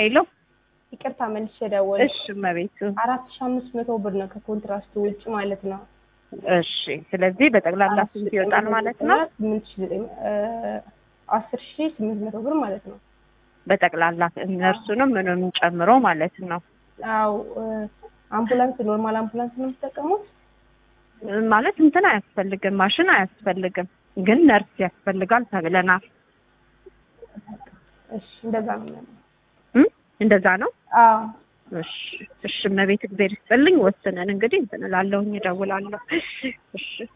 ሄሎ ይቅርታ መልሼ ደወልኩ። እሺ እመቤቱ አራት ሺህ አምስት መቶ ብር ነው ከኮንትራስቱ ውጭ ማለት ነው። እሺ ስለዚህ በጠቅላላ ስንት ይወጣል ማለት ነው ስምንት ሺህ ዘጠኝ አስር ሺህ ስምንት መቶ ብር ማለት ነው። በጠቅላላ እነርሱንም ምንም ጨምሮ ማለት ነው አው አምቡላንስ ኖርማል አምቡላንስ ነው የምትጠቀሙት? ማለት እንትን አያስፈልግም ማሽን አያስፈልግም ግን ነርስ ያስፈልጋል ተብለናል እሺ እንደዛ ነው የሚሆነው። እም? እንደዛ ነው አዎ እሺ እሺ እመቤት እግዚአብሔር ይስጥልኝ ወስነን እንግዲህ እንትን እላለሁኝ እደውላለሁ እሺ